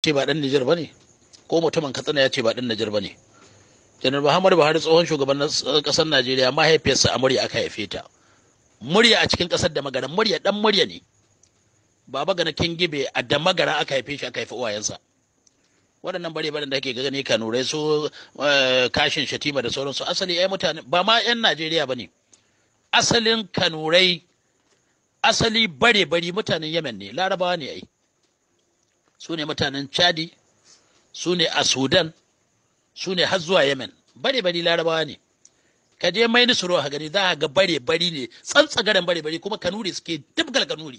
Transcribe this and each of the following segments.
ce ba dan Nijar bane ko mutumin Katsina ya ce ba dan Nijar bane janar Muhammadu Buhari tsohon shugaban kasar Najeriya mahaifiyarsa a murya aka haife ta murya a cikin kasar da magana murya dan murya ne baba gana kingibe a da magara aka haife shi aka haifi uwayensa waɗannan bare bare da ake gani kanurai su kashin shatima da sauransu asali ai mutane ba ma yan Najeriya bane asalin kanurai asali bare bari mutanen Yemen ne larabawa ne ai su ne mutanen Chadi su ne a Sudan su ne har zuwa Yemen bare bari larabawa ne ka je mai nisuro a gani za a ga bare bari ne tsantsagaren bare bari kuma kanuri suke dubgal kanuri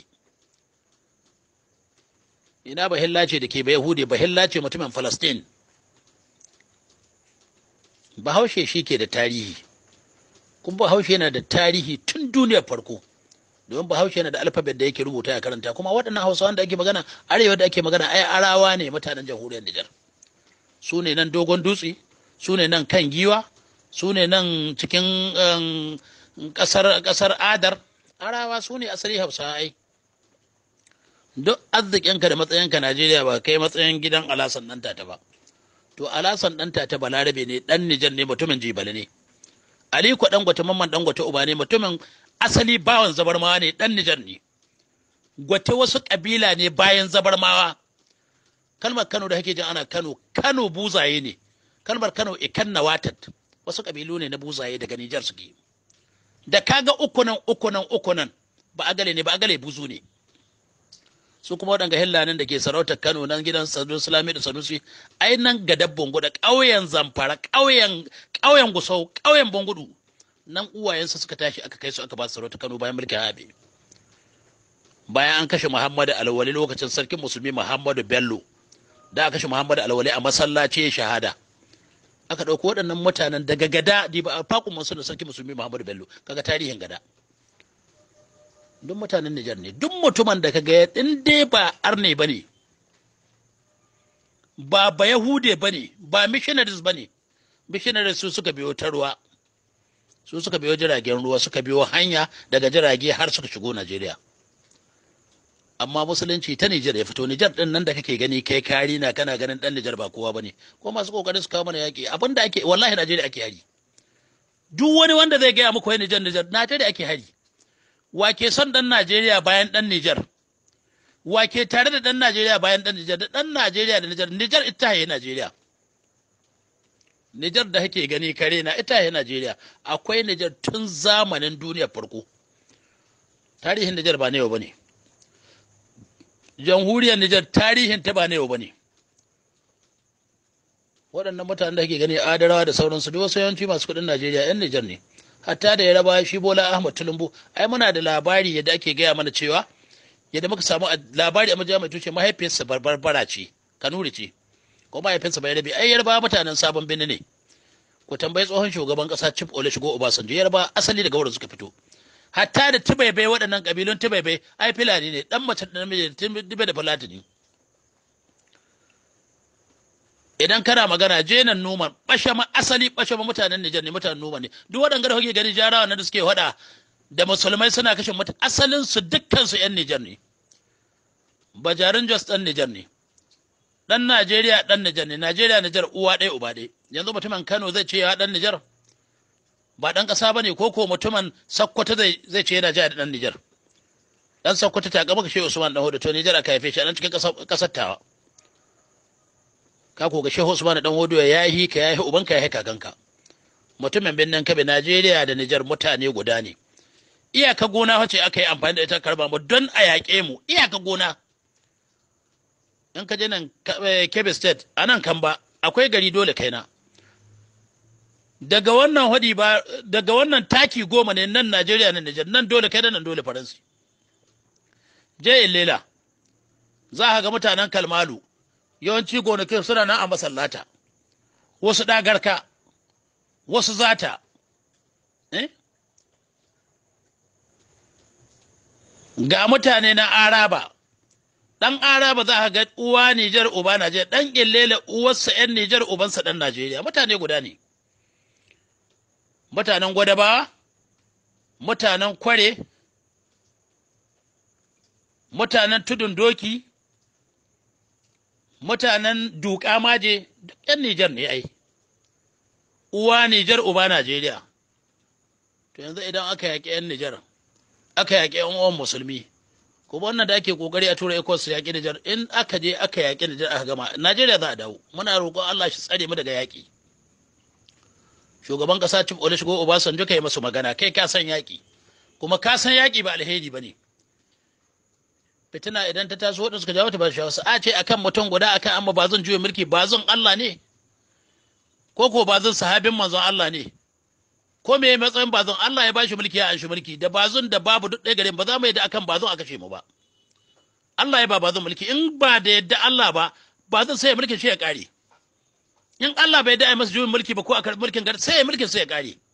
ina bahilla ce da ke bai yahudi bahilla ce mutumin falastin bahaushe shi ke da tarihi kuma bahaushe yana da tarihi tun duniyar farko domin bahaushe yana da alfabet da yake rubuta ya karanta kuma waɗannan hausawan da ake magana arewa da ake magana ai arawa ne mutanen jamhuriyar nijar su ne nan dogon dutse su ne nan kan giwa su ne nan cikin ƙasar adar arawa su ne asali hausa ai duk arzikinka da matsayinka najeriya ba kai matsayin gidan alasan ɗan tata ba to alasan ɗan tata balarabe ne ɗan nijar ne mutumin jibali ne aliko ɗan gwata mamman ɗan gwata uba ne mutumin asali bawan zabarmawa ne ɗan nijar ne gwate wasu ƙabila ne bayan zabarmawa kalmar kano da kake jin ana kano kano buzaye ne kalmar kano ikan watat wasu ƙabilu ne na buzaye daga nijar suke da kaga ukunan ukunan ukunan ba agale ne ba agale buzu ne su kuma waɗanga hillanin da ke sarautar kano nan gidan sadu sulami da sanusi ai nan ga dabbon guda ƙauyen zamfara ƙauyen ƙauyen gusau ƙauyen bangudu nan uwayensu suka tashi aka kai su aka ba su sarautar kano bayan mulkin habe bayan an kashe muhammadu alwali lokacin sarkin musulmi muhammadu bello da aka kashe muhammadu alwali a masallaci ya shahada aka ɗauko waɗannan mutanen daga gada di ba a fakun masu da sarkin musulmi muhammadu bello kaga tarihin gada duk mutanen Nijar ne duk mutumin da kaga in dai ba arne ba ne ba ba yahude ba ne ba missionaries ba ne missionaries su suka biyo ta ruwa su suka biyo jiragen ruwa suka biyo hanya daga jirage har suka shigo Najeriya amma musulunci ta Nijar ya fito Nijar din nan da kake gani kai kari na kana ganin dan Nijar ba kowa bane ko masu kokarin su kawo mana yaki abinda ake wallahi Najeriya ake hari duk wani wanda zai gaya muku wai Nijar Nijar Najeriya ake hari wake son ɗan Najeriya bayan ɗan Nijar, wake tare da ɗan Najeriya bayan ɗan Nijar, da ɗan Najeriya da Nijar, Nijar ita haye Najeriya. Nijar da hake gani kare na ita haye Najeriya, akwai Nijar tun zamanin duniyar farko. Tarihin Nijar ba na yau ba ne. Jamhuriyar Nijar tarihin ta ba na yau ba ne. Waɗannan mutanen da hake gani adarawa da sauransu, duk wasu yawanci masu kuɗin Najeriya 'yan Nijar ne. hatta da ya raba shi bola ahmad tulumbu ai muna da labari yadda ake gaya mana cewa yadda muka samu labari a majami'a mai tushe mahaifiyarsa barbara ce kanuri ce ko mahaifinsa bai rabe ai yarba mutanen sabon birni ne ku tambayi tsohon shugaban kasa chief olusegun obasanjo yarba asali daga wurin suka fito hatta da tibaibai waɗannan kabilun tibaibai ai filani ne dan mace da namiji tibe da fulatani idan kana magana jenan numan bashama asali bashama mutanen Nijar ne mutanen numan ne duk waɗanda da kuke gani jarawa na da suke hada da musulmai suna kashe mutu asalin su dukkan su yan Nijar ne bajarin Jos dan Nijar ne dan Najeriya dan Nijar ne Najeriya Nijar uwa ɗaya uba ɗaya yanzu mutumin Kano zai ce ya dan Nijar ba dan ƙasa bane ko ko mutumin Sokoto zai zai ce yana jaya da dan Nijar dan Sokoto ta gaba kashe Usman dan Hodo to Nijar aka haife shi a nan cikin ƙasar tawa ka ko ga Shehu Usman dan Hodo ya yi ka ya yi ubanka ya yi kakanka mutumin birnin Kabe Najeriya da Nijar mutane guda ne iyaka gona wace aka yi amfani da ita karba mu don a yaƙe mu iyaka gona in ka je nan Kebbi State a nan kan ba akwai gari dole kaina daga wannan hadi ba daga wannan taki goma ne nan Najeriya nan Nijar nan dole kai nan dole Faransi je lela za ka ga mutanen Kalmalu yawanci gonakin suna nan a masallata wasu ɗagarka wasu zata eh? ga mutane na araba ɗan araba za ka ga uwa Nijar uba Najeriya ɗan ƙillele uwarsa ‘yan Nijar ubansa ɗan Najeriya mutane guda ne mutanen gwadabawa mutanen kware mutanen tudun doki mutanen duka maje duk 'yan Nijar ne ai uwa Nijar uba Najeriya to yanzu idan aka yaƙi 'yan Nijar aka yaƙi 'yan uwan musulmi kuma wannan da ake kokari a tura ecos su yaƙi Nijar in aka je aka yaƙi Nijar aka gama Najeriya za a dawo muna roƙon Allah shi tsare mu daga yaƙi shugaban ƙasa Chief Olusegun Obasanjo kai masu magana kai ka san yaƙi kuma ka san yaƙi ba alheri ba ne fitina idan ta taso waɗanda suka jawo ta ba shi wasu a ce akan mutum guda akan amma ba zan juya mulki ba zan Allah ne ko ko ba zan sahabin manzon Allah ne ko me matsayin bazon Allah ya bashi mulki ya anshi mulki da bazon da babu duk ɗaya gare ba za mu yadda akan bazon aka ce mu ba Allah ya ba bazon mulki in ba da yadda Allah ba bazon sai ya mulkin shi ya ƙare in Allah bai da masa juyin mulki ba ko a karɓi mulkin gari sai ya mulkin sai ya ƙare